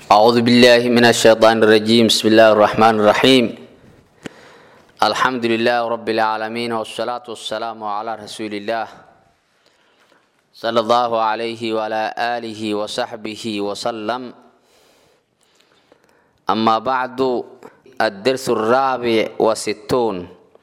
أعوذ بالله من الشيطان الرجيم بسم الله الرحمن الرحيم الحمد لله رب العالمين والصلاة والسلام على رسول الله صلى الله عليه وعلى آله وصحبه وسلم أما بعد الدرس الرابع وستون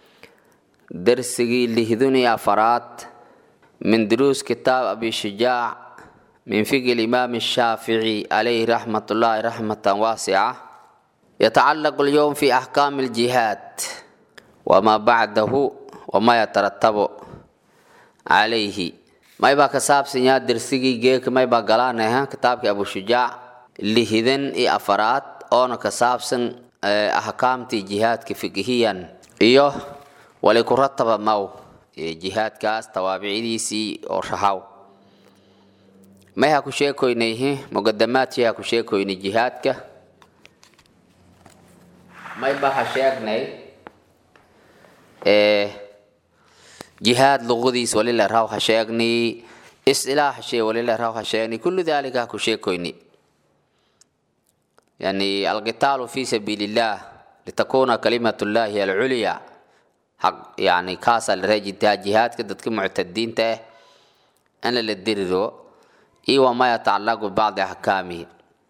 درسي لهذني أفراد من دروس كتاب أبي شجاع من فقه الإمام الشافعي عليه رحمة الله رحمة واسعة يتعلق اليوم في أحكام الجهاد وما بعده وما يترتب عليه ما يبقى كساب سنيا درسيجي جيك ما يبقى قلانها كتابك أبو شجاع لهذن إي أفراد أنا كساب سن أحكام تي جهاد كفقهيا إيوه ولكرتب مو جهاد كاس توابعيديسي أو شهاو may ha ku sheekoynayhi muqadamaadkii ha ku sheekoynay jihaadka mayba ha sheegnay jihaad luqadiis walila raw ha sheegnay isilaax shee walila raw ha sheegnay kullu dalika ha ku sheekoynay yani alqitaalu fi sabiili illah litakuna kalimatu llahi alculya haq yani kaasaa la reejitaa jihaadka dadka muctadiinta ah in la diriro iyo wama yatacalaqu bibacdi axkaamihi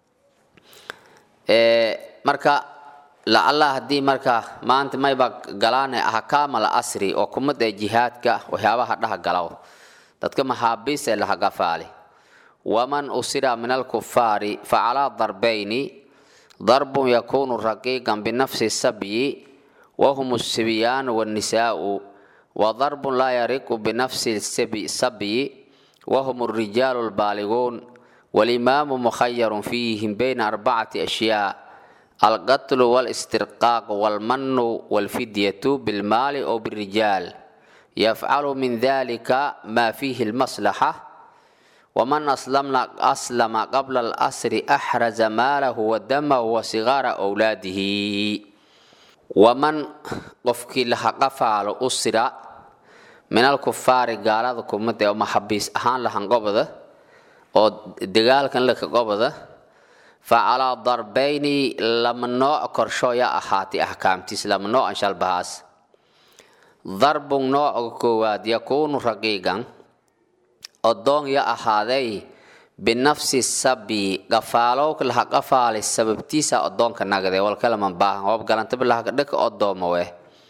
marka lacalla haddii marka maanta mayba galaane axkaam al asri oo kumad ee jihaadka waxyaabaha dhaha galaw dadka maxaabiis ee lahagafaale waman usira min alkufaari facalaa darbayni darbun yakunu raqiiqan binafsi sabyi wahum الsibyaanu wاnnisaau wadarbun laa yariqu binafsi sabyi وهم الرجال البالغون والإمام مخير فيهم بين أربعة أشياء القتل والاسترقاق والمن والفدية بالمال أو بالرجال يفعل من ذلك ما فيه المصلحة ومن أسلم أسلم قبل الأسر أحرز ماله ودمه وصغار أولاده ومن قفك لها قفال أسر min alkufaari gaalada kumada oo maxabiis ahaan lahan goboda oo dagaalkan laka goboda fa calaa darbayni lama nooc korshooya ahaatay axkaamtiis lama noocan shalbahaas darbun nooca koowaad yakuunu raqiigan odoon ya ahaaday binafsi sabi gafaalowka laha qafaalay sababtiisa odoonka nagade walkalaman baahan hoob galantaba lahakadhaka odooma weh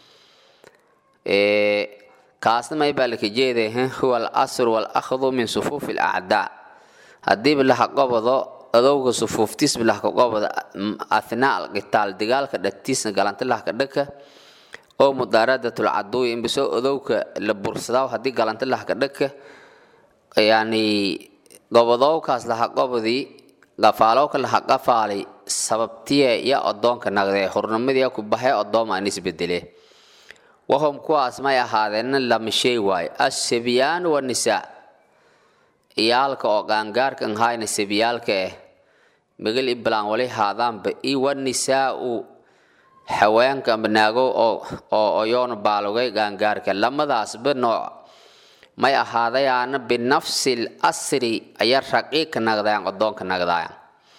kaasna may baa laka jeeday huwa alasru walakhdu min sufuufi alacdaa haddiiba laha qobodo adowga sufuuftiisba lahka qobodo athnaa alqitaal dagaalka dhatiisna galanta lahka dhaka oo mudaaradatul caduwi inbisoo adowka la bursadaa haddii galanta lahka dhaka yani gobodowkaas laha qobodii gafaalowka laha qafaalay sababtiye ya odoonka nagdee hurnimadii ku baxee odooma an isbedele wahum kuwaas may ahaadeen lamashey waayo assabyaan wanisaa iyaalka oo qaangaarka nhayna sabyaalka ah magal iblaan wali haadaanba i wanisaau haweenka amba naago oo oyoona baalogay qaangaarka lamadaasba nooc may ahaadayaana binafsi lasri aya raqiiqka nagdaayan odoonka nagdaayan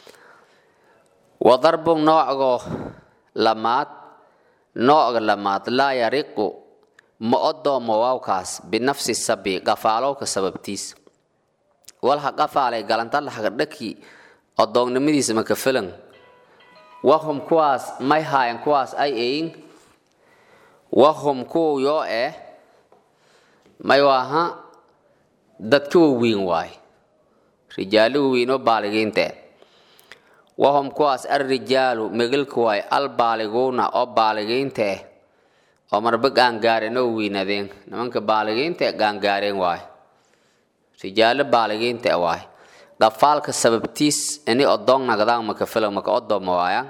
wadarbun noocgo lamaad nooga lamaad laa yariqu ma odoomo waawkaas binafsi sabi qafaalowka sababtiis walha qafaalay galanta lahagdhaki odoonnimadiisa maka filan wahum kuwaas may haayan kuwaas ay ayin wahum kuwa yoo eh may waaha dadka waweyn waay rijaalo waweynoo baaligiinte wahum kuwaas alrijaalu megelka waay albaaliguuna oo baaligiinta ah oo marba gaangaareen oo weynaadeen nimanka baaligiinta gaangaareen waay rijaalo baaligiinta waay qafaalka sababtiis ini odoon nagdaan maka filan maka odooma waayaan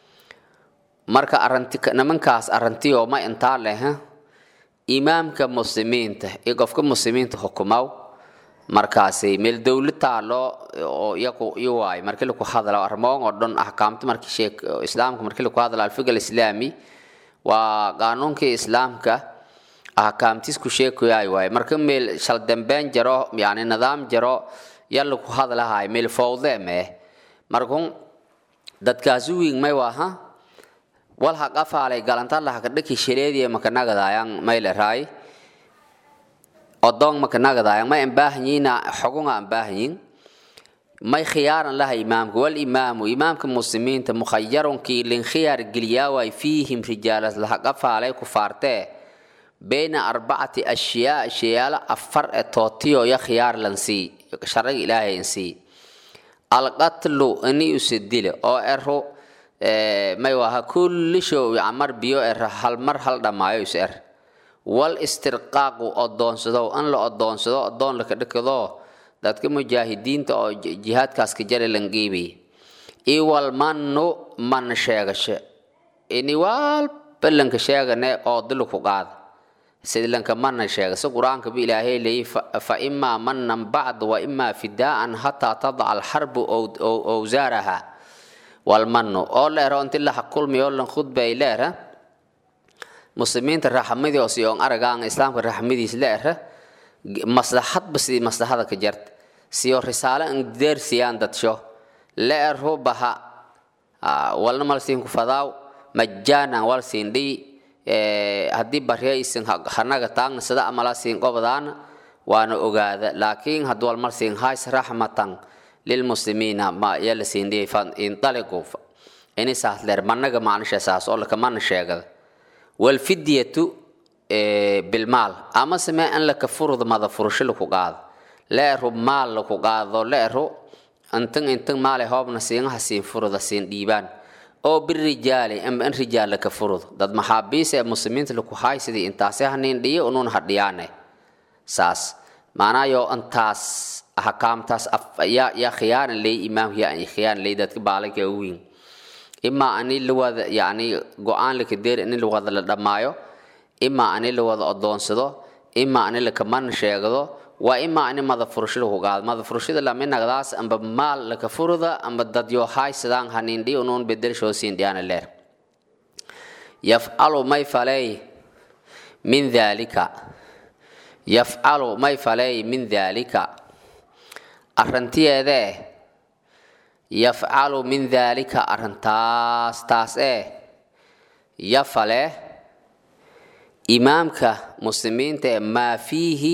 marka aranti nimankaas arantiyoo ma intaa leh imaamka muslimiinta iyo qofka muslimiinta xukumaw markaasi meel dowlad taalo oo iyaku i waay markii laku hadla arrimoon oo dhan axkaamta markii sheek islaamka markii laku hadla alfiq alislaami waa qaanuunkii islaamka axkaamtiis ku sheekoyaay waay marka meel shal dambeyn jaro yani nidaam jaro ya laku hadlahay meel fowde meh markun dadkaasi wiing may waaha wal ha qafaalay galantala haka dhaki shaleediya makanagadaayang may leraay odong makanagadaayang may ambaahanyiina xogunga ambaahanyin may khiyaaran laha imaamka wal imaamu imaamka muslimiinta mukhayarunkii lin khiyaar geliyaaway fiihim rijaalas laha qafaalay kufaartee bayna arbacati ashyaa shayaalo afar e tootiyo ya khiyaar lansii sharaga ilaahay insii alqatlu ini usidile oo ero may waha kulli show camar biyo er hal mar hal dhammaayo is er wal istirqaaqu odoonsado an la odoonsado odoon laka dhikado dadka mujaahidiinta oo jihaadkaas ka jara langiibi iwal mannu man sheegashe ini walba lanka sheegane oo dilu ku qaada sidlanka mana sheega si qur-aanka bu ilaahay leeyay fa imaa manan bacd wa imaa fidaa'an hataa tadaca alxarbu owsaaraha walmanu oo leero inti laha kulmi oo lan khudbay leera muslimiinta raxmadii oo siyoon aragaan islaamka raxmadiis leera maslaxadba sidii maslaxada ka jarta siyo risaale an deersiyaan dadsho leeru baha walna malsiin ku fadaaw majaanan wal siin dhii haddii baryaysin hanaga taagna sida amala siin qobdaana waana ogaada laakiin hadduu walmar siin hays raxmatan lilmuslimiina ma yala siin dhiyay fan intaliqu ini saas leer managa macnisha saas oo laka mana sheegada walfidyatu bilmaal ama samee an laka furud mada furusho laku qaado leeru maal laku qaado leeru intan intan maale hoobna siingaha siin furuda siin dhiibaan oo birijaali amba in rijaal laka furud dad maxaabiis ee muslimiinta laku haay sidii intaasi hanin dhiyo unuun hadhiyaane saas maanaayo intaas ahkaamtaas yaa yaa khiyaaran ley imaamka yaa khiyaaran ley dadka baalanka uwiin imaa ani lawada yani go-aan laka deer ini lawada la dhammaayo imaa ani lawada odoonsado imaa ani lakaman sheegdo waa imaa ani mada furasho laku qaado mada furashada laminagdaas amba maal laka furuda amba dadyo haay sidaan hanindhi unuun bedelshoo siin dhiyaana leer yafcalu may faley min daalika yafcalu may faley min daalika arrantiyeedee yafcalu min daalika arrintaas taas ee yafale imaamka muslimiinta ee maa fiihi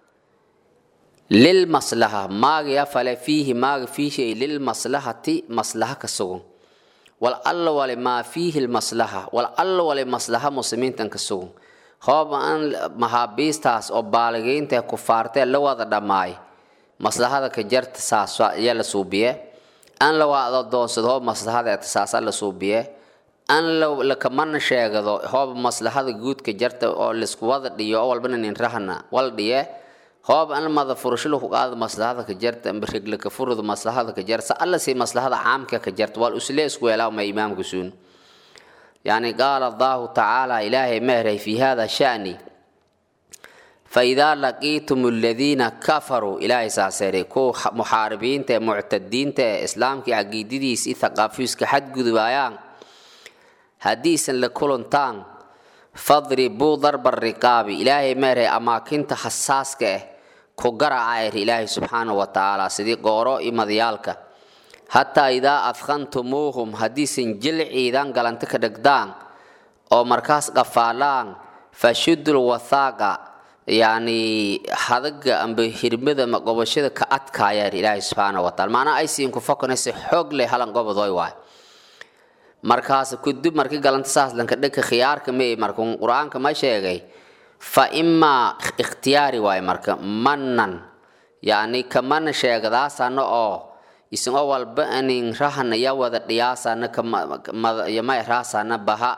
lilmaslaha maaga yafale fiihi maaga fiihi lilmaslahati maslaha ka sugun wal alla wale maa fiihi lmaslaha wal alla wale maslaha muslimiintan ka sugun hoob an mahaabiistaas oo baaligaynta kufaartee la wada dhammaay maslahada ka jarta saas yaa la suubiye an la wada doonsado hoob maslahada saasa la suubiye an lakamana sheegado hoob maslahada guudka jarta oo laisku wada dhiyo oo walbana nin rahna wal dhiye hoob an mada furasho laku qaado maslahada ka jarta regla ka furudo maslahada ka jarta alla si maslahada caamka ka jarta wal usle isku weelaa ma imaamka suun يعني قال الله تعالى إلهي مهري في هذا شأني فإذا لقيتم الذين كفروا إلهي ساسري كو محاربين تا معتدين تا إسلام كي عقيدتي سي ثقافيس كحد قدبايان حديثا لكلن تان فاضربوا ضرب الرقاب إلهي مهري أماكن حساس كه كو قرع عير إلهي سبحانه وتعالى سيدي قورو إما ديالك hataa idaa adkantumuuhum haddiisan jilciidan galanta ka dhegdaan oo markaas qafaalaan fashudul wathaaqa yacni hadaga amba hirmada ma qobashada ka adkaayaan ilaahay subxaana wa taala macnaa aysiin ku fokanaysa xoog leh halan gobodoy waay markaas kudub markii galanta saas lanka dhegka khiyaarka mee marka qur-aanka ma sheegay fa imaa ikhtiyaari waay marka manan yacni kamana sheegadaasana oo isagoo walba anin rahana ya wada dhiyaasana yamay raasana baha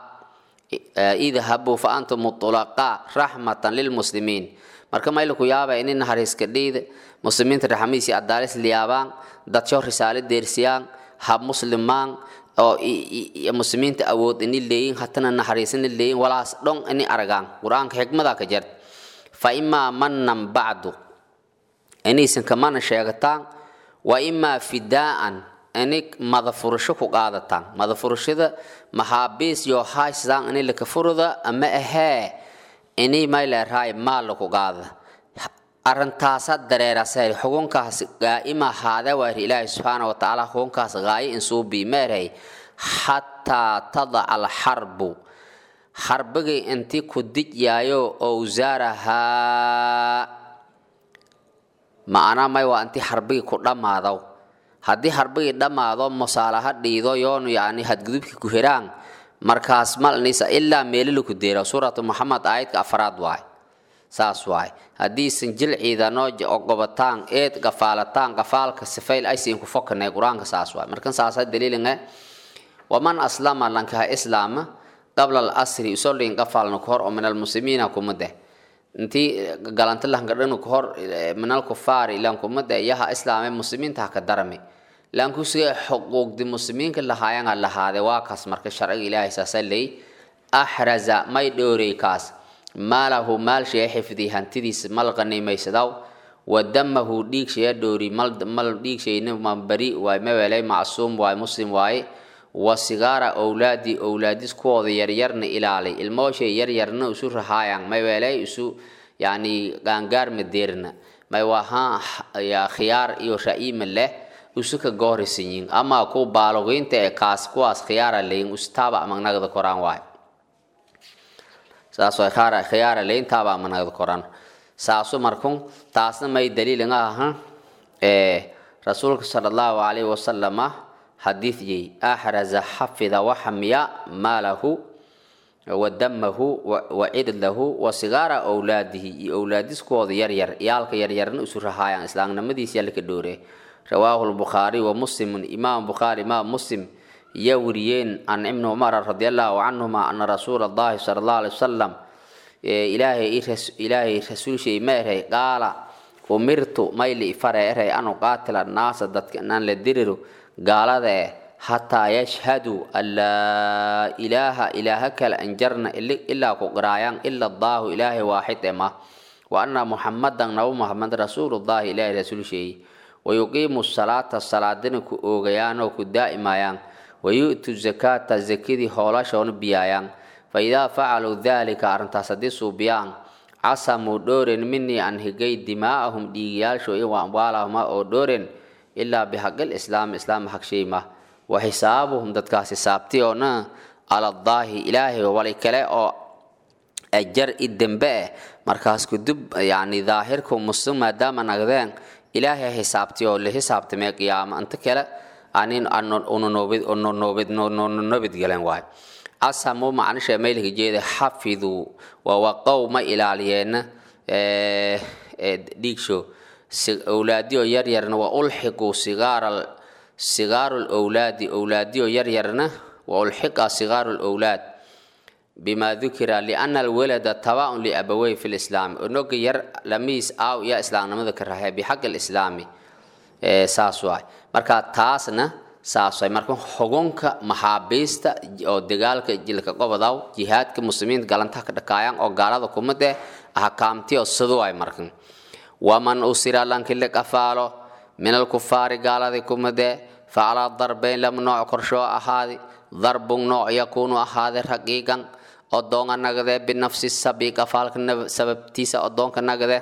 idhabu fa antum mutulaqa raxmatan lilmuslimiin marka mayla ku yaaba ini naxariiska dhiida muslimiinta raxmadiisi adaalis liyaabaan dadsho risaale deersiyaan ha muslimaan oo muslimiinta awood ini leeyin hatana naxariisina leeyin walaas dhon ini aragaan qur-aanka xikmada ka jert fa imaa manan bacdu inaysan kamana sheegataan wa imaa fidaa'an ini madafurasho ku qaadataan madafurashada maxaabiis yoo haysdaan ini laka furuda ama ahee ini mayleerahay maal laku qaada arrintaasa dareerasay xukunkaas gaa'ima haada waari ilaahi subxaana wa tacaala xukunkaas gaayo insuubii meerhay xataa tadaca alxarbu xarbigii intii ku dijyaayo owsaarahaa macnaa may waa intii xarbigii ku dhammaado haddii xarbigii dhammaado musaalaha dhiido yoonu yani hadgudubkii ku heraan markaas malnisa ilaa meelila ku deera suuratu muxamed aayadka afraad waay saas waay haddiisan jil ciidanoo gobataan eed gafaalataan gafaalka sifayl aysiin ku fokanay qur-aanka saas waay markan saasa daliilinga waman aslama lankaha islaama qabla alasri usolin gafaalna kahor oo min almuslimiina kumade intii galanta lahangadhanu kahor min alkufaari ilan kumade yaha islaame muslimiinta haka darami laankusiga xuquuqdi muslimiinka lahaayanga lahaade waa kaas marka sharciga ilaahay saasa ley axraza may dhoorey kaas maalahu maal shee xifdi hantidiis mal qaniimaysadaw wadamahu dhiig shee dhoori mal dhiig sheyna ma bari waay mawelay macsuum waay muslim waaye wa sigaara owlaadi owlaadis kuwooda yaryarna ilaali ilmooshay yaryarna isu rahaayaan maywelay isu yani gaangaar madeerna may waha khiyaar iyo ra'iima leh isu ka goorisanyin ama ku baalogiinta ee kaas kuwaas khiyaara leyin ustaaba magnagda koraan waay saas way khara khiyaara leyin taaba magnagda koraan saasu markun taasna may daliilin aha ee rasuulka sala allahu calayhi wasalama xadiidyey axraza xafida waxamiya maalahu wadamahu wacidlahu wa sigaara owlaadihi iyo owlaadiskooda yaryar iyaalka yaryarna isu rahaayaan islaamnimadiis yalka dhoore rawaahu lbukhaari wa muslimun imaam bukhaari imaam muslim yaa wariyeen can ibni cumara radi allahu canhuma ana rasuula allahi sala allahu alay wasalam ilaahay rasuulshay ma erhay qaala umirtu mayli ifare erhay anu qaatila naasa dadka inaan la diriro gaalada eh xataa yashhaduu an laa ilaaha ilaaha kale anjarna ilaa ku qiraayaan ila allaahu ilaahay waaxid ema wa anna muxamadan nabi muxamed rasuulullahi ilaahay rasuulsheeye wayuqiimu salaata salaadina ku oogayaan oo ku daa'imayaan wayu'tu zakaata zakadii hoolashoona biyaayaan fa idaa facaluu daalika arrintaas haddii suubiyaan casamuu dhooren minii an higay dimaa'ahum dhiigiyaalsho iyo amwaalahuma oo dhooren ilaa bixaqil islaam islaam hagshayma wa xisaabuhum dadkaas xisaabti oo na aladaahi ilaahay wali kale oo ajar i dembe eh markaas kudub yani daahirku muslim maadaama nagdeen ilaahay xisaabti oo la xisaabtamee qiyaama inta kale anin nobadgelen waay asamu macnisha meylka jeeda xafiduu wawaqow ma ilaaliyeenna dhiigsho owlaadiyo yaryarna wa ulxiquu sigaaru lowlaadi owlaadiyo yaryarna wa ulxiqa sigaaru lowlaad bima dukira liana alwalada tabaun liabawey fi lislaami onoga yar lamiis aaw iya islaamnimada ka rahe bixaq lislaami saas waay marka taasna saas waay marka xugunka maxaabiista oo dagaalka jilka qobodaw jihaadka muslimiinta galantaha ka dhakaayaan oo gaalada kumade ahkaamtiyo sidu waay markan waman usira lankile qafaalo min alkufaari gaaladii kumade facalaa darbeyn lama nooc korshoo ahaadi darbun nooc yakuunu ahaade raqiigan odoonka nagade binafsi sabi qafaalka sababtiisa odoonka nagade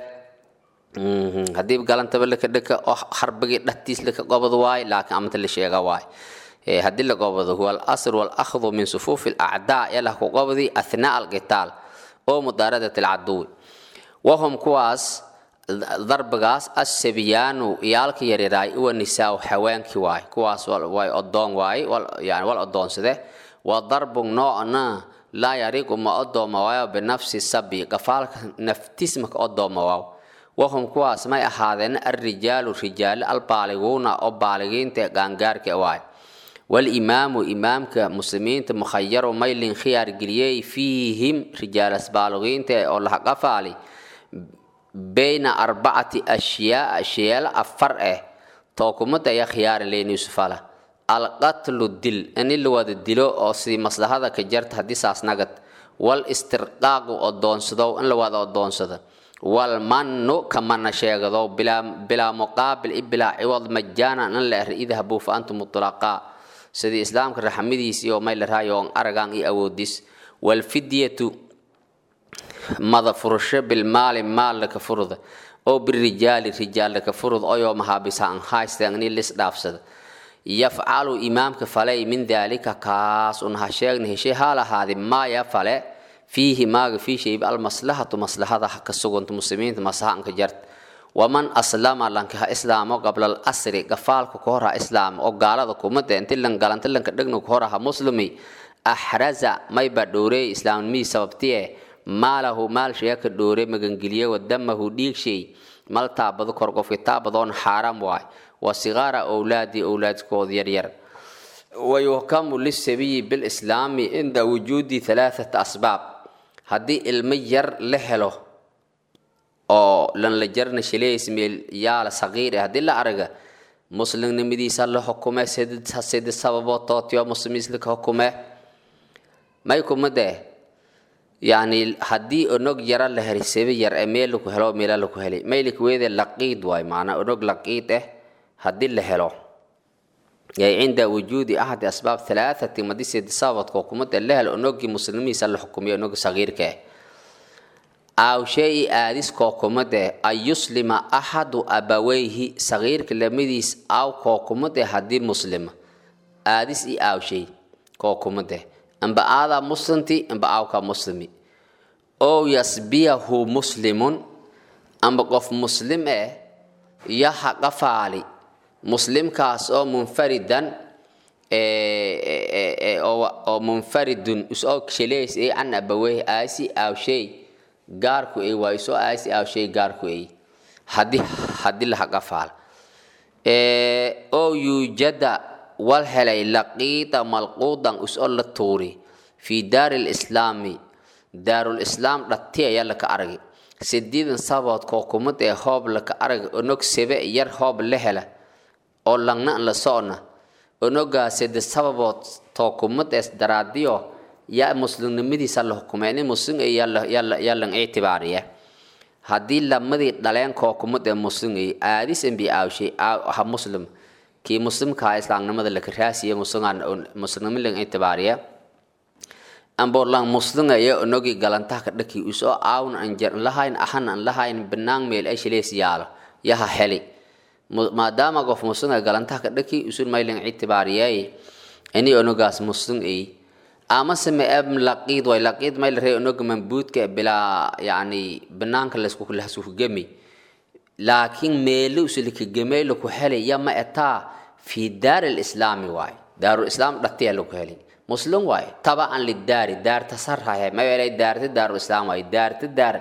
haddii galantaba laka dhaka oo harbigii dhatiis laka gobod waay laakiin amata la sheega waay haddii la gobodo huwa alasr walakhdu min sufuufi alacdaa yalah ku gobodi athnaa alqitaal oo mudaaradat alcaduwi wahum kuwaas darbigaas asabiyaanu iyaalka yaryaraay uwa nisaa haweenkii waay kuwaas way odoon waay yani wal odoonsade wa darbun noocna laa yariiqu ma odooma waayo binafsi sabi qafaalka naftiismaka odooma waaw wahum kuwaas may ahaadeen alrijaalu rijaale albaaliguuna oo baaligiinta gaangaarka waay walimaamu imaamka muslimiinta mukhayaru maylin khiyaar geliyey fiihim rijaalas baaligiinta oo laha qafaali bayna arbacati ashyaa ashyaala afar eh tookumada ayaa khiyaaran leyn yuusufala alqatlu dil in la wada dilo oo sidii maslahada ka jarta haddii saas nagad wal istirqaaqu odoonsadow in la wada odoonsado wal mannu kamana sheegado bilaa muqaabil i bilaa ciwad majaanan in la er idhabuu fa antum mutlaqaa sidii islaamka raxmadiis iyo may la raayo on aragaan iyo awoodis walfidyatu mada furasho bilmaali maal laka furda oo birijaali rijaal laka furud oyoo mahaabisa an haysteen ini lis dhaafsada yafcalu imaamka falay min daalika kaas un ha sheegna heshay haal ahaadi maaya fale fiihi maaga fii shayba almaslahatu maslahada ka suganta muslimiinta masahanka jart waman aslama lanka ha islaamo qabla alasri gafaalka ka hor ha islaamo oo gaalada kumada inti lan galanta lanka dhegna ka hor ha muslimi axraza mayba dhowreey islaamnimihii sababtiye maalahu maal shaya ka dhowre magangeliye wadamahu dhiig shay mal taabado kor qofki taabadoon xaaraam waay wa sigaara owlaadi owlaadkooda yaryar wayuhkamu lisabiyi bilislaami cinda wujuudi halaathata asbaab haddii ilmo yar la helo oo lan la jarna shileysmeel yaala saqiir eh haddii la araga muslimnimadiisa la xukume sidi sababood tootiyo muslimiislaka xukume may kumadee yani haddii onog yara la heli sebe yar ee meel laku helo meela laku heli maylik weede laqiid waay maanaa onog laqiid eh haddii la helo yay cinda wujuudi axadi asbaab halaathati madi sidi sababadka xukumada la helo onogii muslimihiisa la xukumiyo onog sagiirka eh aw shay aadis kookumade an yuslima axadu abaweyhi sagiirka lamadiis aw kookumade haddii muslima aadis i aaw shay kookumade amba aadaa muslimti amba aawka muslimi ow yasbiyahu muslimun amba qof muslim eh yaha qafaali muslimkaas oo munfaridan oo munfaridun isoo sheleys ay can abaweyhi aasi aaw shay gaarku ay waa isoo aasi aaw shay gaarku ay hadii haddii laha qafaal oo yuujada wal helay laqiida malquudan isoo la tuuri fii daari lislaami daarulislaam dhati ayaa laka aragi sideedan sabood kookumad ee hoob laka arag onog sebe yar hoob la hela oo langna la socna onogaa side sababood tookumad ees daraadiyo yaa muslimnimadiisa la xukumay nin muslim yaa lang ictibaariya haddii lamadii dhaleen kookumad ee muslim aadis embi aawshay ha muslim kii muslimkaa islaamnimada laka raasiya muslimnimo lang ictibaariya amborlang muslim ayaa onogi galantaha ka dhaki usoo aawna an jar lahayn ahan an lahayn banaan meel ay shileys yaalo yaha heli maadaama qof muslim ay galantaha ka dhaki usun maylang ictibaariyay ini onogaas muslim ay amase ma eb laqiid way laqiid may la ree onoga mambuudka bilaa yani banaanka lasku gemi laakiin meelo usulika gemey laku helay ya ma etaa fi daari lislaami waay daarulislaam dhatiya laku helay muslim waay tabacan lidaari daarta sarhahe mayeelay daarta daarulislaam waay daarta daar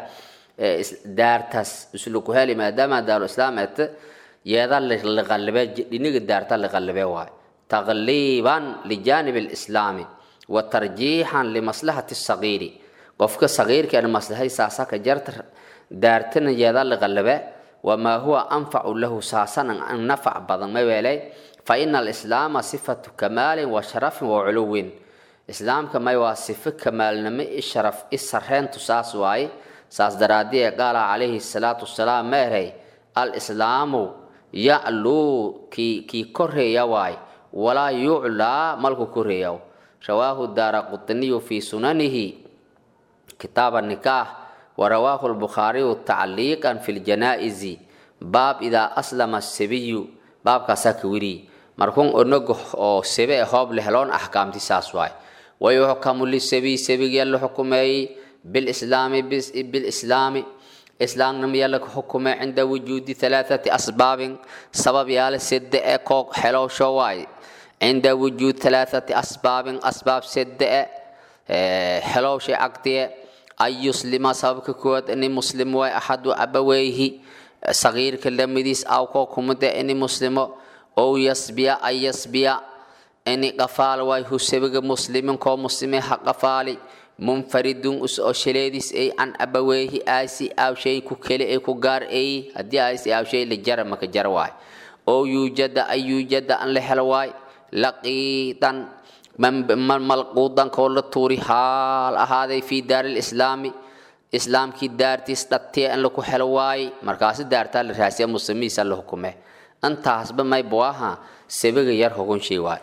daartas usulaku helay maadaama daarulislaam eta yeeda liqalibe dhiniga daarta liqalibe waay taqliiban lijanib lislaami wa tarjiixan limaslahati sagiiri qofka sagiirka maslahay saasaka jarta daartana yeeda liqalibe wamaa huwa anfacu lahu saasanan an nafac badan maweelay fa ina alislaama sifatu kamaalin wa sharafin wa culuwin islaamka may waa sifo kamaalnimo i sharaf i sareentu saas waaye saas daraadii ee qaala calayhi salaatu wasalaam meerey alislaamu yacluu kii kii koreeya waay walaa yuclaa malku koreeyaw rawaahu daara qutniyu fi sunanihi kitaaba nikaax ورواه البخاري تعليقا في الجنائز باب إذا أسلم السبي باب كساك وري مركون أنوغ أو سبي هوب لهلون أحكام تساسواي ويحكم للسبي سبي يلو حكمي بالإسلام بالإسلام إسلام نم يلك حكم عند وجود ثلاثة أسباب سبب يال سد كوك حلو شواي عند وجود ثلاثة أسباب أسباب سد حلو شي عقديه an yuslima sababka koowaad ini muslim waay axadu abaweyhi sagiirka lamidiis awkoo kumada ini muslimo ow yasbiya an yasbiya ini qafaal waay husabiga muslimin koo muslime ha qafaali munfaridun usoo shaleedis ay can abaweyhi aasi aawshay ku keli ay ku gaar ay haddii aasi aawshay la jara maka jar waay ow yuujada an yuujada an la helo waay laqiidan malquudan koo la tuuri haal ahaaday fi daari lislaami islaamkii daartiis dhatee in laku helo waaye markaasi daartaa la raasiya muslimihiisa la hukume intaasba may buaha sabiga yar hugun shay waay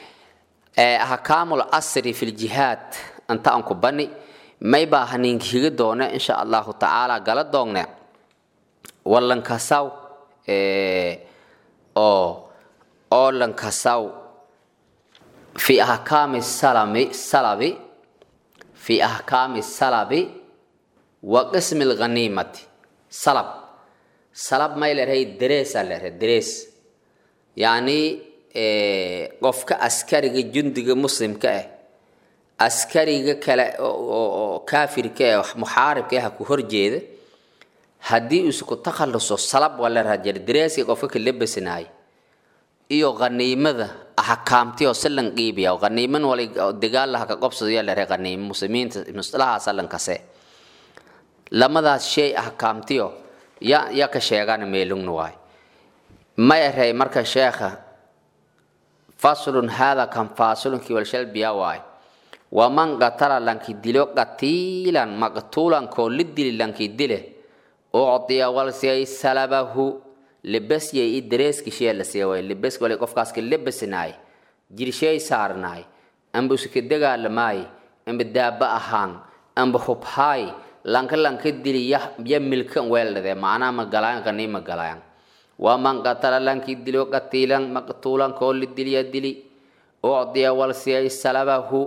ahkaamul asri fi ljihaad inta aan ku bani may baa haninkiga doone insha allahu tacaala gala doongne wallankasaw oo oo lankasaw fi ahkaami salami salabi fi ahkaami salabi wa qismi lghaniimati salab salab may leedahay dareesaa leedahay darees yacni qofka askariga jundiga muslimka ah askariga kale oo kaafirka ah muxaaribka ah ku horjeeda haddii uu isku takhaluso salab waa la raajir dareeska qofka ka labasanaay iyo qaniimada ahkaamti oo silan qiibiya qaniiman wali dagaal laha ka qobsado yaa la rahay qaniimo muslimiinta mustalaha salan kase lamadaas shay ahkaamtiyo ya ya ka sheegaan meelungna waay ma eray marka sheekha faslun hada kan fasulunki walshal biya waay waman qatala lanki dilo qatiilan maqtuulan koo li dili lanki dile ucdiya walsiyay salabahu lebasyay i dareeski shee la siya waay lebaski wali qofkaaska lebasinaay jirshay saarnaay amba usika dagaalamaay amba daaba ahaan amba hubhaay lanka lanka dili ya milkan weeldhade macnaha ma galaan qanii ma galaan waman qatala lanki dilo qatiilan maqtuulan koo li diliya dili ucdiya walsiyay salabahu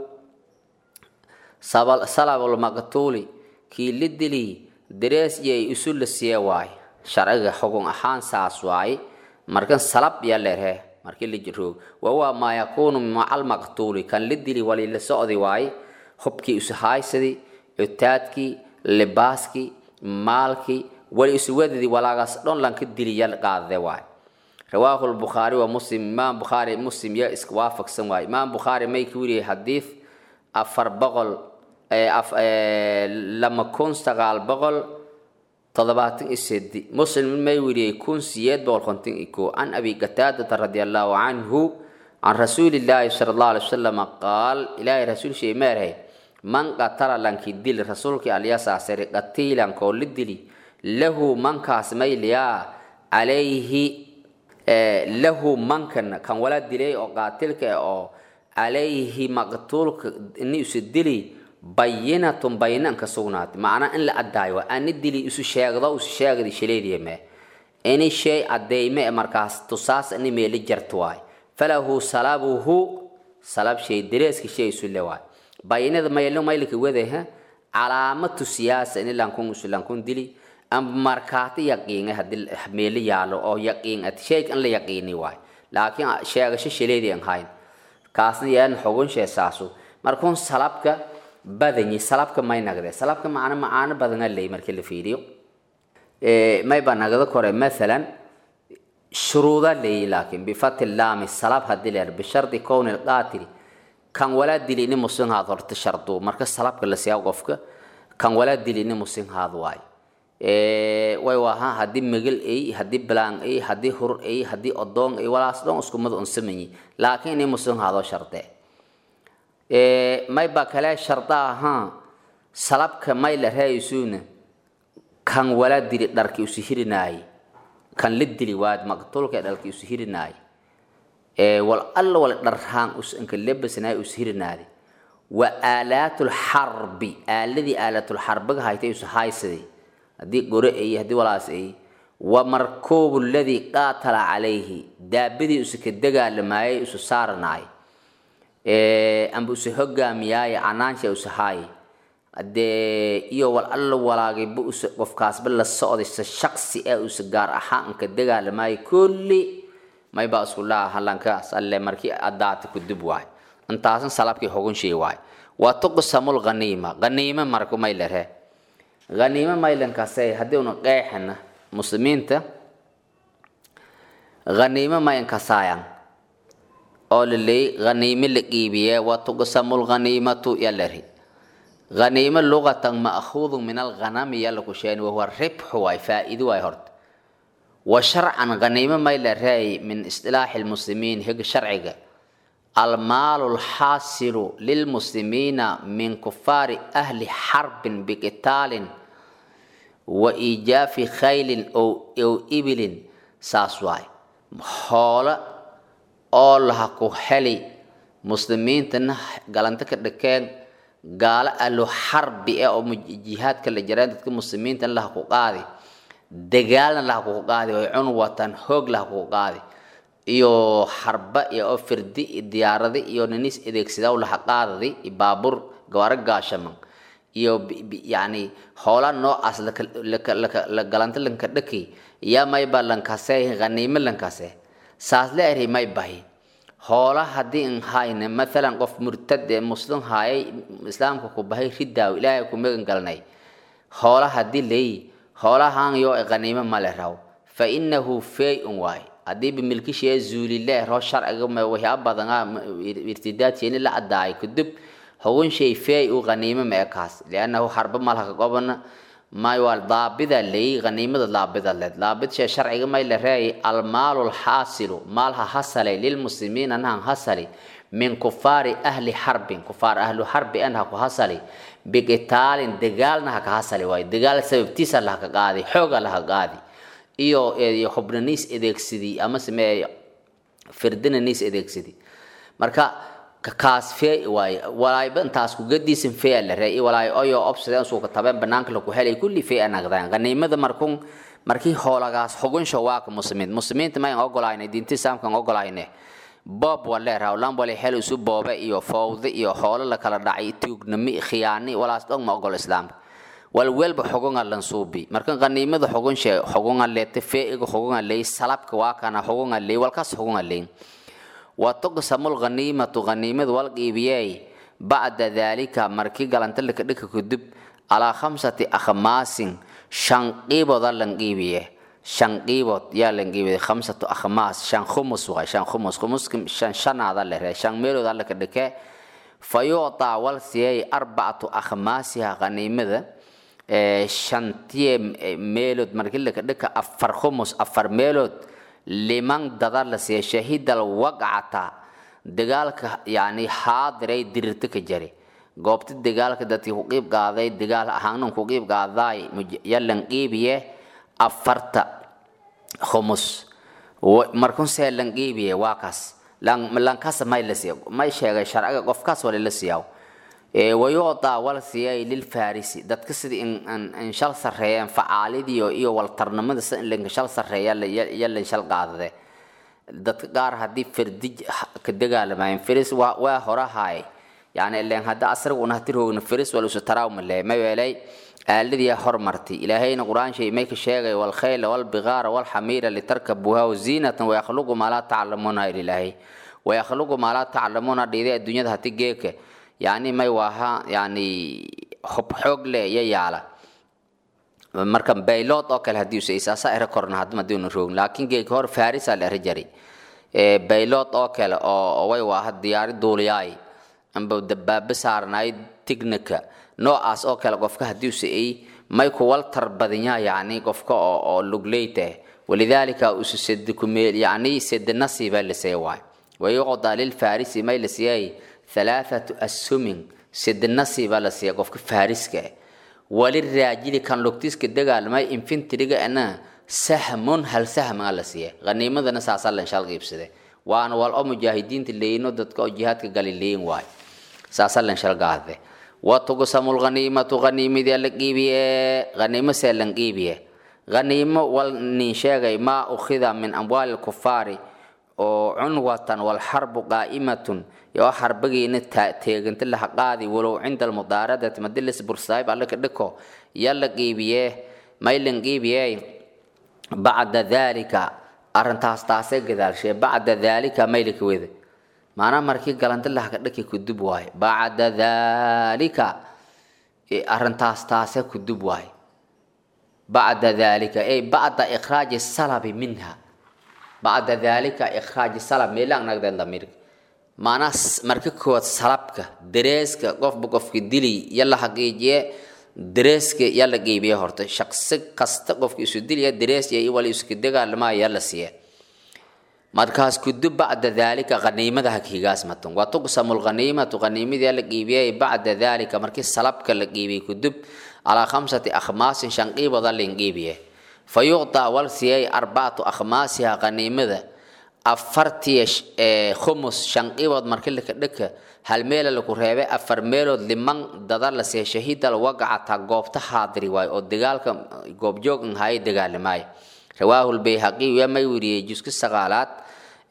salabul maqtuuli kii li dili darees yay isu la siya waay sharciga xugun ahaan saas waay markan salab ya leerhe markii la jiroog wahuwa maa yakuunu maca almaqtuuli kan li dili wali la socdi waay hubkii isu haaysadi cutaadkii libaaskii maalkii wali isu wadadi walaagaas dhon lanka dili ya qaadade waay rawaahu lbukhaari wa muslim imaam bukhaari muslim ya iska waafaqsan waay imaam bukhaari may ka weriyay xadiid afar boqol lama kun sagaal boqol toddobaatan iyo sedi muslim may weriyey kun siyeed boqol konton iyo koo can abi qataadata radi allahu canhu can rasuuli illaahi sala allahu alay wasalam qaal ilaahay rasuul shay meerhay man qatala lanki dili rasuulkii alyasaasari qatiilan koo li dili lahu mankaas mayliyaa calayhi lahu mankan kan wala dilay oo qaatilka oo calayhi maqtuulka ini isu dili bayinatun bayinan ka sugnaatay macnaa in la addaayo waa ani dili isu sheegdo isu sheegdi shaleediyame ini shay addeyme markaas tusaas ini meeli jarto waay falahu salabuhu salab shay dareeska shay isu le waay bayinada maylo maylka wadaha calaamatu siyaasa ini lankun isu lankun dili amba markaati yaqiinga hadii meeli yaalo oo yaqiin at shayga in la yaqiini waay laakiin sheegasho shaleedi aan hayn kaasna yaan xogun shee saasu markuun salabka badanyi salabka may nagde salabka macna macaano badana ley markii la fiiriyo may ba nagda kore maalan shuruuda leeyi laakiin bifati laami salab hadii leer bishardi kowni lqaatili kan walaa dili ini muslim haad horta shardu marka salabka la siyaa qofka kan walaa dili ini muslim haad waay way waha haddii megel ay haddii bilaan ay haddii hurur ay haddii odoon ay walaas dhan isku mid un samanyi laakiin ini muslim haadoo shardee may ba kale sharda ahaa salabka may la raayisuuna kan wala dili dharki usu hirinaay kan la dili waad maqtulka dharki usu hirinaay wal alla wal dharhaan us inka lebasnaay usu hirinaadi wa aalaatu lxarbi aaladii aalaatu lxarbiga haytay usu haysadi haddii gore ay haddii walaas ay wa markuubu ladii qaatala calayhi daabadii usu ka dagaalamaayay usu saaranaay amba usu hogaamiyaaye canaansha usu haay dee iyo wal alla walaagayba usu qofkaasba la socdaysa shaksi ee usu gaar ahaanka dagaalamaayo kulli maybaa isku laa halankaas alle markii adaata kudub waay intaasan salabkii xogun shay waay waa tuqsamul ghaniima ghaniima marku may lehe ghaniima maylankasay haddii una qeexana muslimiinta ghaniima mayankasaayan oo laleey ghaniime la qiibiyee wa tuqsamu lghaniimatu yaleri ghaniime lugatan ma'khuudu min alghanami yalla ku sheeni wahuwa ribxu waay faa'iido waay horta wa sharcan ghaniime may la reey min istilaaxi lmuslimiin higa sharciga almaalu lxaasilu lilmuslimiina min kufaari ahli xarbin biqitaalin wa iijaafi khaylin ow ibilin saas waay hoolo oo laha ku heli muslimiintana galanto ka dhakeen gaalo ahlu xarbi eh oo jihaadka la jareen dadka muslimiinta laha ku qaadi dagaalna laha kuku qaadi way cun watan hoog laha kuku qaadi iyo harba iyo oo firdi iyo diyaaradi iyo ninis adeegsadaa laha qaadadi iyo baabuur gawaaro gaashaman iyo yani hoola noocaas la galanta lanka dhaki yaa mayba lankase ghaniimo lankase saas la eri may bahi hoola haddii in hayne mathalan qof murtad ee muslim haayay islaamka ku bahay ridaaw ilaahay ku magan galnay hoola haddii leeyi hoolahan yoo ghaniimo male raw fa innahu fey-un waay haddii bimilkishee zuulile roo sharciga waxyaa badanaa irtidaadkeeni la caddaay kadib hugun shay fey u ghaniimo ma ekaas liannahu harba malhaka gobana may waa daabida leeyi ghaniimada daabida led daabid shee sharciga may la reeyay almaalu lxaasilu maalha hasalay lilmuslimiina nahan hasali min kufaari ahli xarbin kufaar ahlu xarbi an ha ku hasali biqitaalin dagaalna ha ka hasali waayo dagaal sababtiisa lahaka qaadi xooga laha qaadi iyo xubnaniis adeegsadii ama samee firdinaniis adeegsadii marka kaas fee waaye walaayba intaas ku gadiisan fee la reey walaay oyo obsadeen suuka tabeen banaanka lagu helay kulli fee anagdaan qaniimada markun markii hoolagaas xugunsha waa ka muslimiin muslimiinta ma ogolaayna diinta islaamka ogolaayna boob wale rawlan wale hel isu boobe iyo fowde iyo hoolo la kala dhacay tuugnami khiyaani walaas dhog ma ogol islaamka walwelba xugunga lansuubi marka qaniimada xugunshe xugunga leete feeiga xugunga leey salabka waa kana xugunga leey walkaas xugunga leey وتقسم الغنيمة غنيمة والقيبيي بعد ذلك مركي قلنت لك دك كدب على خمسة أخماس شان قيبو ظل قيبيه شان قيبو يا لنقيبي خمسة أخماس شان خمس وغي شان خمس خمس شان شان هذا له شان ميلو ظل كدك فيعطى والسيي أربعة أخماسها غنيمة شانتي ميلود مركي لك دك أفر خمس أفر ميلود liman dada la siiya shahidal waqcata dagaalka yani haadiray dirirta ka jari goobta dagaalka dadkii ku qiib qaaday dagaal ahaanan ku qiib qaadaay yalan qiibiye afarta khumus markunsee lan qiibiye waa kaas lankasa may la siiya may sheegay sharciga qofkaas wale la siiyaa wayucdaa wal siiyay lilfarisi dadka sidii in shal sarreeyeen facaalidiyo iyo waltarnimada si in lanka shal sarreeya yalan shal qaadade dadka qaar haddii fardi ka dagaalamayeen firis waa horahaay yani ileen hadda asriga una hati roogna firis wal isu taraawmale ma yeelay aaladii hormartay ilaahayna qur-aan shay may ka sheegay walkhayla walbigaara walxamiira litarkabuuha waziinatan wayakhluqu maa laa taclamuuna ilaahay wayakhluqu maa laa taclamuuna dhiiday adduunyada hati geeka yani may waaha yani hob xoog le iyo yaala marka baylood oo kale haddii usa isaasa ere korna hadda madiuna roogin laakiin geeka hor farisa la ere jari baylood oo kale oo way waaha diyaari duuliyaay amba dabaabe saarnaay tignika noocaas oo kale qofka haddii usa ay may kuwal tarbadinyaa yani qofka oo oo lugleyte walidaalika usu sedi kumeel yani sedi nasiibaa la see waay wayuqda lilfarisi may la siiyay ثلاثة أسهم سد النصيب على سيا قفك فارسك وللراجل كان لوكتيس كدغا ما انفين تريغا انا سهم هل سهم على سيا غنيمة دنا ساسال ان شاء الله غيبسده وان والأم مجاهدين تلينو ددك جهاد كغاليلين واي ساسال ان شاء الله غاده وتقسم الغنيمة غنيمة دي لقيبية غنيمة سيلن قيبية غنيمة والنشاغي ما أخذ من أموال الكفار oo cunwatan walxarbu qaa'imatun yoo xarbagiina teeganta laha qaadi walow cinda almudaaradati madilis bursaayb allaka dhiko yalla qiibiyee maylan qiibiyee bacda daalika arrintaas taasee gadaalshee bacda daalika maylika weda maanaa markii galanta lahaka dhaki kudub waaye bacda daalika arrintaas taasee kudub waaye bacda daalika ey bacda ikhraaji salabi minha bacda dalika ikhraaji salab meelaan nagdeen damirka maanaa marka koowaad salabka dareeska qofba qofka dili yalla xaqiijiye dareeska yalla qeybiye horta shaqsi kasta qofka isu diliya darees iyo wala iska dagaalama yalla siiye markaas kudub bacda dalika qaniimada hakiigaas matan waa tuqsamu lqaniimatu qaniimada yalla qeybiyey bacda dalika markii salabka la qeybiyey kudub calaa khamsati akhmaasin shan qiibada lain qeybiye fayucطى wal siiyay arbacatu akhmaasiha qaniimada afartiya khumus shan qiibood markii laka dhaka hal meela laku reebay afar meelood liman dada la siiya shahiidal wagacata goobta haadiri waayo oo dagaalka goobjoog haye dagaalamaayo rawaahu lbayhaqiy yaa may weriyey juska sagaalaad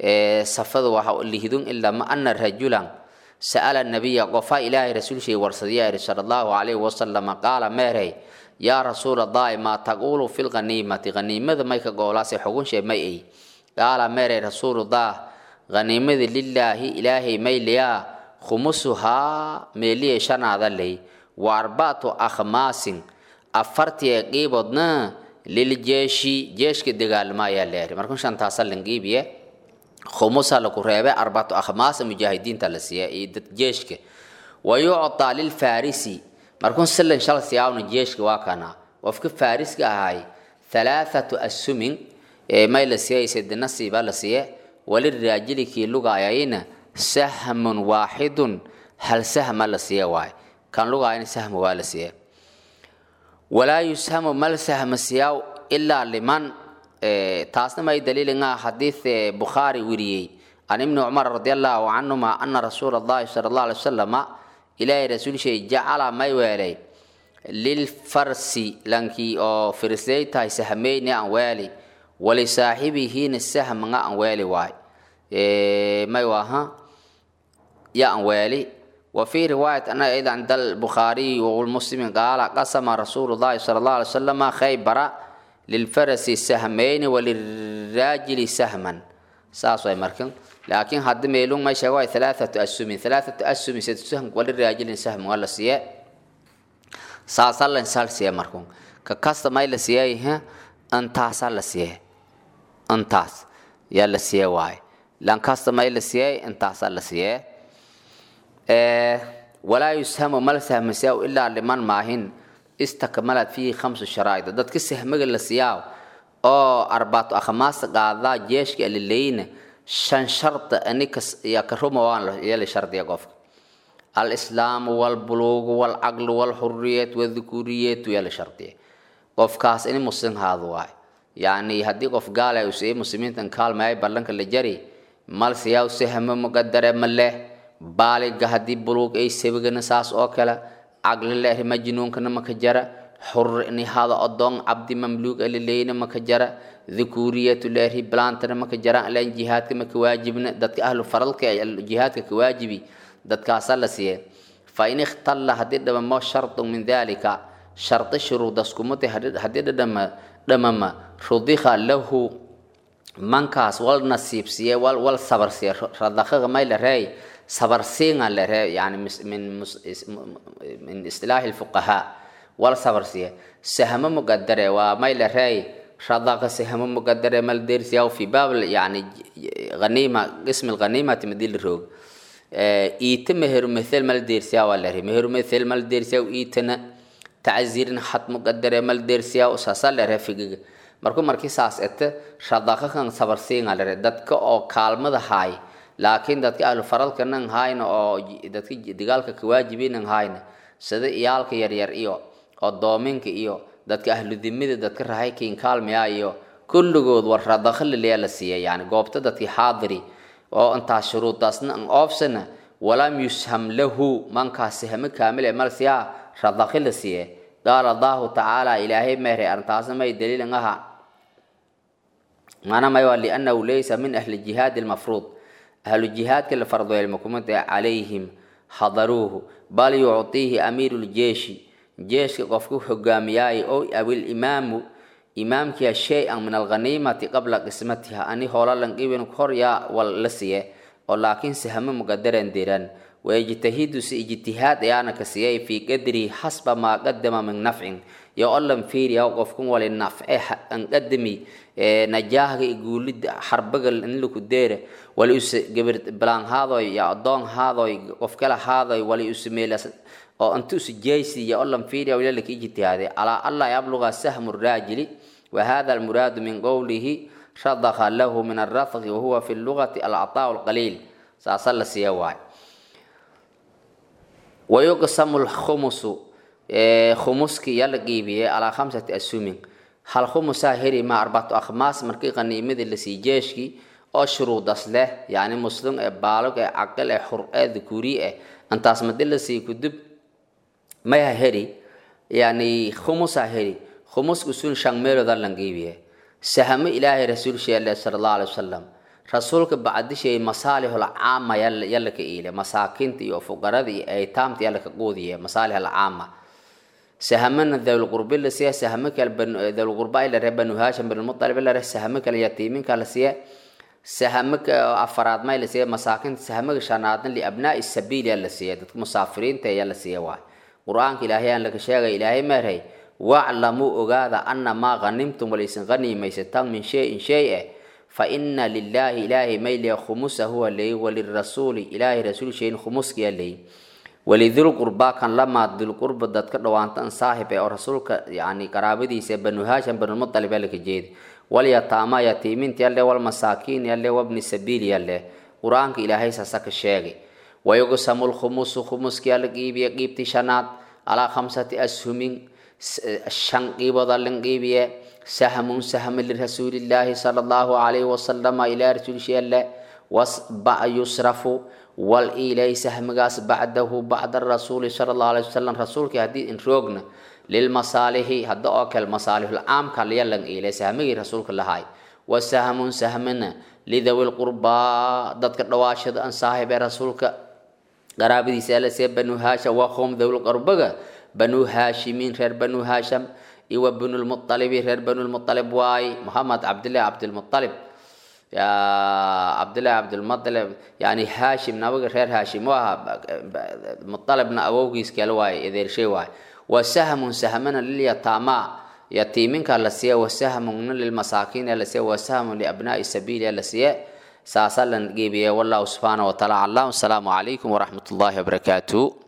safada waxa lihidun ilaa ma ana rajulan sa'ala nabiya qofa ilaahay rasuulshay warsadiya iri sala allahu calayhi wasalam qaala meerey yaa rasuula allahi maa taquulu fi lghaniimati haniimada may ka goolaase xugunshe may ay qaala meerey rasuulullah haniimada lilaahi ilaahay may liyaa khumusuhaa meeliye shanaada ley wa arbacatu akhmaasin afartiye qiibodna liljeeshi jeeshka dagaalma ayaa leeyahay markuu shantaasa langiibiye khumusa laku reebe arbacatu akhmaasa mujaahidiinta la siiya iyo dad jeeshka wa yuctaa lilfarisi markuu silan shal siyaawna jeeshka waa kana qofka fariska ahay halaathatu asumin may la siiyay sedi nasiiba la siiye waliraajili kii lugaayayna sahmun waaxidun hal sahma la siiye waaye kan lugaayana sahma waa la siiye walaa yushamu mal sahma siyaaw ilaa liman taasna may daliilinga xadiid bukhaari weriyey can ibni cumar radi allahu canhuma ana rasuula allahi sala allah alay wasalama ilaahay rasuulshay jacala may weelay lilfarsi lankii oo firisley tahay sahmeyni an weeli walisaaxibihiina sahmanga an weeli waay may waha ya an weeli وفي رواية أن أيضا عند البخاري والمسلم قال قسم رسول الله صلى الله عليه وسلم خيبر للفرس سهمين وللراجل سهما ساسو مركن لكن هذا ميلون ما شوى ثلاثة أسهم ثلاثة أسهم ست سهم وللراجل سهم ولا سياء ساسال إنسان سياء مركن ككاست ما يلا سياء ها أنتاس على سياء أنتاس يلا سياء واي لان كاست ما يلا سياء أنتاس على سياء walaa yushamu mala sahmasiyaa ilaa liman maahin istakmalad fiihi khamsu sharaa'id dadka sahmaga la siyaa oo arbaato akhmaasta qaadaa jeeshka alileyna shan sharta anikas yaa ka ruma waan yeeli shardiya qofka alislaamu walbuluugu walcaqlu walxuriyat wadhukuriyatu yeeli shardiya qofkaas ini muslim haadu waay yacni haddii qof gaala uu siiyey muslimiintan kaalmayay ballanka la jari mal siyaa sahmo muqadare ma leh baaliga haddii buluug ay sabigana saas oo kale caqli leeri majnuunkana maka jara xur ini hada odoon cabdi mamluug alileyna maka jara dhukuriyatu leeri blantana maka jara ilan jihaadka maka waajibna dadka ahlu faralka jihaadka ka waajibi dadkaasa la siiye fa in ikhtalla haddii dhamamo shardun min dalika shardi shuruudas kumute haddii dhadhama dhamama rudika lahu mankaas wal nasiibsiye wal wal sabarsiye radaqaga may la reey sabarsiinga la ree yani min min istilaahi lfuqahaa wal sabarsiye sahmo muqadare waa may la reey radaqa sahmo muqadare mal dersiyaw fi baab yani ghanima qism lghanimati madii la roog iita meheru methel mal dersiyaa waa la ree meheru methel mal dersiyaw iitana taczirin xad muqadare mal dersiyaw saasa la ree figiga markuu markii saas ete radaqa kan sabarsiinga la ree dadka oo kaalmada haay laakiin dadka ahlu faralka nan hayna oo dadka dagaalka ka waajibinan hayna sida iyaalka yaryar iyo odoominka iyo dadka ahlu dimida dadka rahaykiin kaalmaya iyo kulligood war radakhalilaya la siiyay yani goobta dadkii xaadiri oo intaas shuruudaasna an oofsana walam yusham lahu mankaas sahmo kaamil ee malsiya radakhi la siiye qaala allahu tacaala ilaahay meeray arrintaasna may daliilan aha maana may waa liannahu laysa min ahli jihaadi almafruud ahlu jihaadka la fardoelmakumada calayhim hadaruuhu bal yuctiihi amiiru ljeeshi jeeshka qofku hogaamiyaayo ow awil imaamu imaamkiya shay-an min alghaniimati qabla qismatiha ani hoolalan qibin kor yaa wal la siye oo laakiin sahmo muqadaran diran wayajtahidu si ijtihaad ayaana ka siyay fii qadrihi xasba maa qadama min nafcin yo olan fiiriya qofkun wali nafce an qadami najaahga iyo guulida xarbaga inlaku deere wali us gabar balaan haadoy ya adoon haadoy qof kale haadoy wali usameela oo inta usujaysi ya olan fiiriya wilalaka ijtihaade calaa alla yabluga sahmu raajili wahada almuraadu min qowlihi radaka lahu min alrafqi wahuwa fi lugati alcataa lqaliil saasa la siiya waay wayuqsamu lkhumusu khumuski yaa la qiibiyey calaa khamsati asumin hal khumusaa heri ma arbacatu akhmaas markii qaniimadii lasii jeeshkii oo shuruudas leh yani muslim ee baalog ee caqil ee xur ee dhukuri eh intaas madi lasii kudub maya heri yani khumusaa heri khumuska sun shan meelooda lan qiibiye sahamo ilaahay rasuul sheele sala allahu alay wasalam rasuulka bacdishay masaalihul caama yalla ka iile masaakinta iyo fuqarada iyo aytaamta yalla ka quudiye masaalihul caama sahamana dawlqurbi la siiya sahamo kale dawlqurba la ree banu haashim bin mutalib la ree sahamo kale yatiiminka la siiya sahamo afaraad may la siiya masaakinta sahamaga shanaadna liabnaa'i sabiil la siiya dadka musaafiriinta ayaa la siiya waay qur-aanka ilaahay aan laga sheegay ilaahay meerhay waclamuu ogaada ana maa ghanimtum walaysan ghaniimaysataan min shayin shay eh fa ina lilaahi ilaahay mayliya khumusa huwa leey walirasuuli ilaahay rasuul shayin khumuskiya leey walidulqurbaa kan lamaad dulqurba dadka dhawaantan saahib ee oo rasuulka yani qaraabadiisa banu haashim banulmutalib laka jeedi walyataama yatiiminta yalle walmasaakiin yalle wabni sabiil yalle qur-aanka ilaahay saasa ka sheegay wayuqsamu lkhumusu khumuskiya la qiibiye qiibti shanaad alaa khamsati ashumin shan qiibooda lan qiibiye sahmun sahmi lirasuulillaahi sala allahu alayhi wasalama ilaa rasuulsheelle yusrafu wal ilay sahmigaas bacdahu bacda rasuuli sala allahu alayhi wasalam rasuulkii haddii in roogna lilmasaalixi hadda oo kale masaalixul caamka layalan ilay sahmigii rasuulka lahay wa sahmun sahmina lidawi lqurbaa dadka dhawaashada an saahib ee rasuulka qaraabadiisa ala see banu haasham waa qoom dawla qarbaga banu haashimiin reer banu haasham iyo wa banulmualibi reer banulmualib waay muhamed cabdillahi cabdilmualib cabdillahi cabdilmualib yani haashim nabaga reer haashim u ahaa mualibna awowgiis kale waaye edeershay waay wa sahmun sahmana lilyataama yatiiminka la siiya wa sahmuna lilmasaakiin la siiya wa sahmun liabnaai sabiil la siiya saasaa lan geebiya wallahu subxaana wa taala aclam asalaamu calaykum waraxmat ullahi wabarakaatu